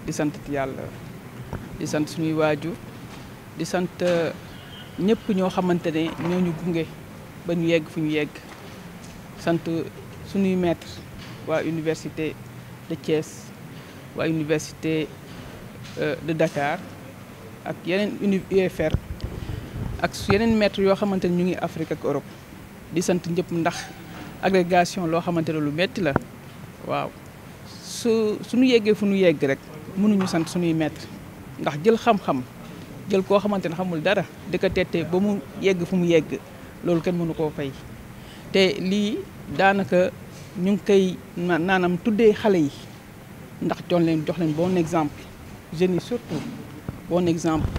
di sant yàlla di sant suñuy waajur di sant ñëpp ñoo xamante ne ñoo ñu gunge ba ñu yegg fu ñu yegg sant suñuy maître waa université de Thiès waa université de Dakar ak yeneen uni UFR ak yeneen maître yoo xamante ne ñu ngi Afrique ak Europe di sant ñëpp ndax agrégation loo xamante ne lu metti la waaw su suñu yeggee fu ñu yegg rek mënuñu sant suñuy maître ndax jël xam-xam jël koo xamante ne xamul dara di ko tettee ba mu yegg fu mu yegg loolu kenn mënu koo fay te lii daanaka ñu ngi koy naanam tuddee xale yi ndax jox leen jox leen bon exemple jeunes yi surtout bon exemple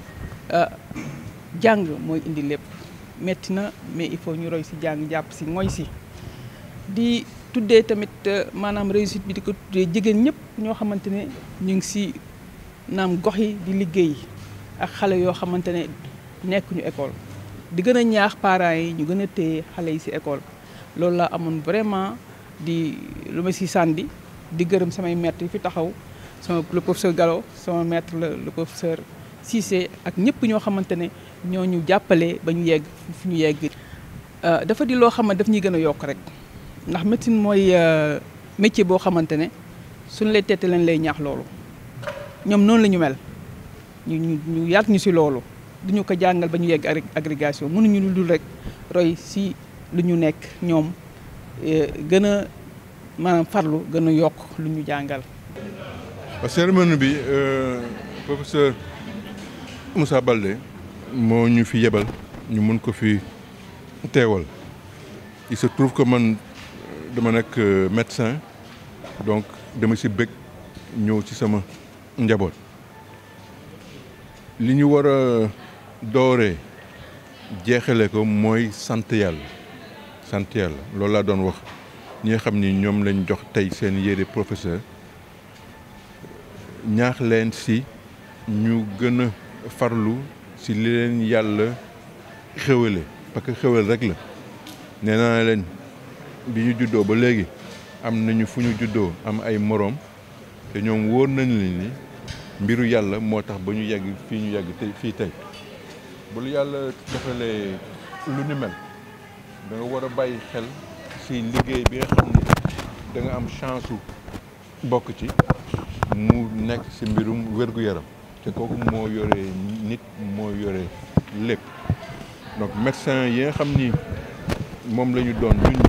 jàng mooy indi lépp metti na mais il faut ñu roy si jàng jàpp si mooy si di tuddee tamit maanaam réussite bi di ko tuddee jigéen ñëpp ñoo xamante ne ñu ngi si naam gox yi di liggéey ak xale yoo xamante ne nekkuñu école di gën a ñaax parents yi ñu gën a téye xale yi si école loolu laa amoon vraiment di lu ma si sànni di gërëm samay maître yi fi taxaw sama le professeur Gallo sama maître la le professeur Cissé ak ñëpp ñoo xamante ne ñoo ñu jàppale ba ñu yegg fu ñu yegg. dafa di loo xam ne daf ñuy gën a yokk rek ndax médecine mooy métier boo xamante ne suñu lay tette leen lay ñaax loolu ñoom noonu la ñu mel ñu ñu ñu yàtt ñu si loolu duñu ko jàngal ba ñu yegg agrégation mënuñu lu dul rek roy si lu ñu nekk ñoom gën a maanaam farlu gën a yokk lu ñu jàngal. cérémonie bi professeur Moussa Baldé moo ñu fi yebal ñu mun ko fi teewal il se trouve que man dama nekk médecin donc dama si bëgg ñëw ci sama njaboot li ñu war a dooree jeexale ko mooy sant yàlla sant yàlla loolu laa doon wax ñi nga xam ni ñoom lañ jox tey seen yére professeur ñaax leen si ñu gën a farlu si li leen yàlla xéwale parce que xéwal rek la nee naa leen bi ñu juddoo ba léegi am nañu fu ñu juddoo am ay moroom te ñoom wóor nañ leen ni mbiru yàlla moo tax ba ñu yegg fii ñu yegg tey fii tey bu lu yàlla defalee lu ni mel da nga war a bàyyi xel si liggéey bi nga xam ne da nga am chance su bokk ci mu nekk si mbirum wér-gu-yaram te kooku moo yore nit moo yore lépp donc médecin yi nga xam ni moom la ñu doon ñun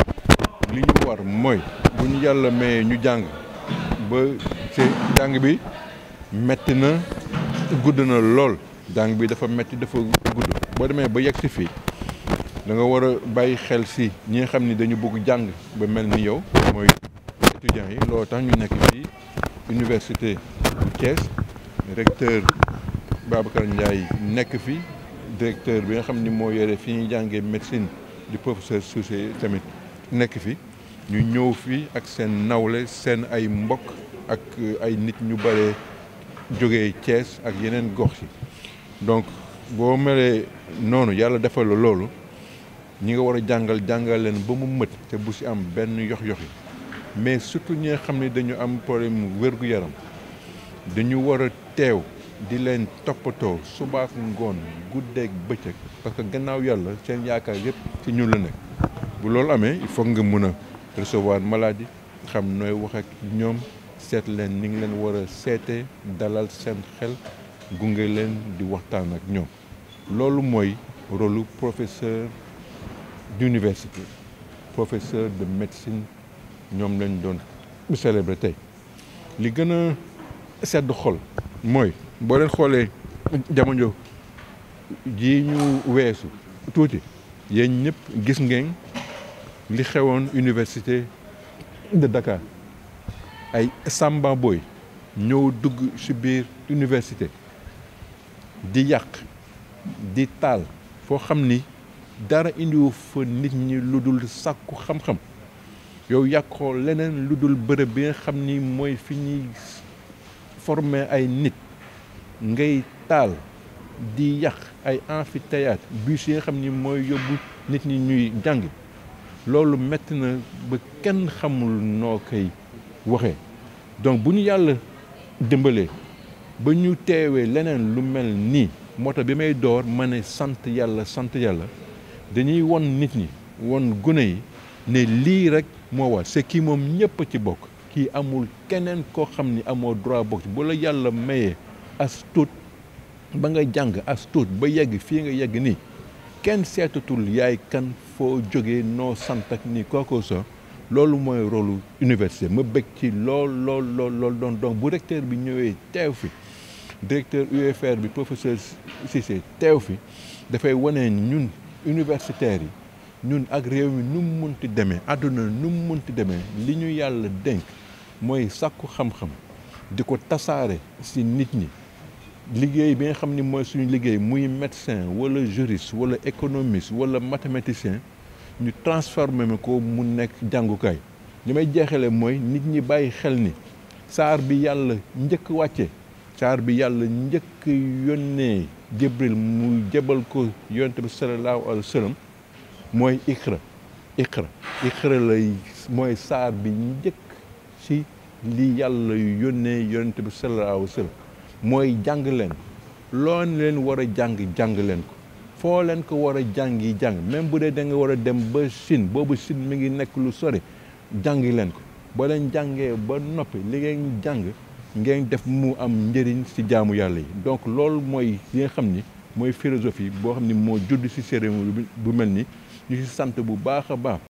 ñi li ñu war mooy bu ñu yàlla mayee ñu jàng ba ci jàng bi metti na gudd na lool jàng bi dafa metti dafa gudd boo demee ba yegg si fii da nga war a bàyyi xel si ñi nga xam ni dañu bëgg jàng ba mel ni yow mooy étudiants yi loolu tax ñu nekk fii université Thiès recteur Babacar Ndiaye nekk fi directeur bi nga xam ni moo yore fi ñuy jàngee médecine du professeur Soucé tamit nekk fi ñu ñëw fii ak seen nawle seen ay mbokk ak ay nit ñu bare jógee Thiès ak yeneen gox yi donc boo melee noonu yàlla defal la loolu ñi nga war a jàngal jàngal leen ba mu mët te bu si am benn yox-yoxi mais surtout ñi nga xam ne dañu am problème wér-gu-yaram dañu war a teew di leen toppatoo subaak ngoon guddeeg bëccëg parce que gannaaw yàlla seen yaakaar yëpp ci ñun la nekk bu loolu amee il faut nga mun a recevoir maladie xam nooy wax ak ñoom seet leen ni ngi leen war a seetee dalal seen xel gunge leen di waxtaan ak ñoom loolu mooy rôlu professeur d'université professeur de médecine ñoom lañ doon célébrer tey li gën a sedd xol mooy boo leen xoolee jamono ji ñu weesu tuuti yéen ñëpp gis ngeen li xewoon université de Dakar ay samba boy ñëw dugg ci biir université di yàq di taal foo xam ni dara indiwu fa nit ñi lu dul sàkku xam-xam yow yàqoo leneen lu dul bërëb bi nga xam ni mooy fi ñuy former ay nit ngay taal di yàq ay amphithéâtre bus yi nga xam ni mooy yóbbu nit ñi ñuy jàng loolu metti na ba kenn xamul noo koy waxee donc bu ñu yàlla dimbalee ba ñu teewee leneen lu mel nii moo tax bi may door ma ne sant yàlla sant yàlla dañuy won nit ñi won gune yi ne lii rek moo war c'est kii moom ñëpp ci bokk kii amul keneen koo xam ni amoo droit bokk bu la yàlla mayee as tuut ba nga jàng as tuut ba yegg fii nga yegg nii kenn seetatul yaay kan foo jógee noo sant ak nii kooko sa loolu mooy rôlu université ma bëgg ci lool lool lool lool doon donc bu recteur bi ñëwee teew fi directeur UFR bi professeur Cissé teew fi dafay wane ñun universitaires yi ñun ak réew mi nu mu munti demee àdduna nu mu munti demee li ñu yàlla dénk mooy sàkku xam-xam di ko tasaare si nit ñi liggéey bi nga xam ni mooy suñu liggéey muy médecin wala juriste wala économiste wala mathématicien ñu transformé ko mu nekk jàngukaay li may jeexale mooy nit ñi bàyyi xel ni saar bi yàlla njëkk wàcce saar bi yàlla njëkk yónnee Jibril mu jebal ko yonent bi sallallahu alayhi wa sallam mooy iqra iqra iqra lay mooy saar bi njëkk ci li yàlla yónnee yonent bi sallallahu alayhi wa sallam mooy jàng leen loo leen war a jàng jàng leen ko foo leen ko war a jàngi jàng même bu dee da nga war a dem ba Chine boobu Chine mi ngi nekk lu sori jàngi leen ko boo leen jàngee ba noppi li ngeen jàng ngeen def mu am njëriñ ci jaamu yàlla yi donc loolu mooy li nga xam ni mooy philosophie boo xam ni moo judd ci cérémonie bu mel ni ñu ci sant bu baax a baax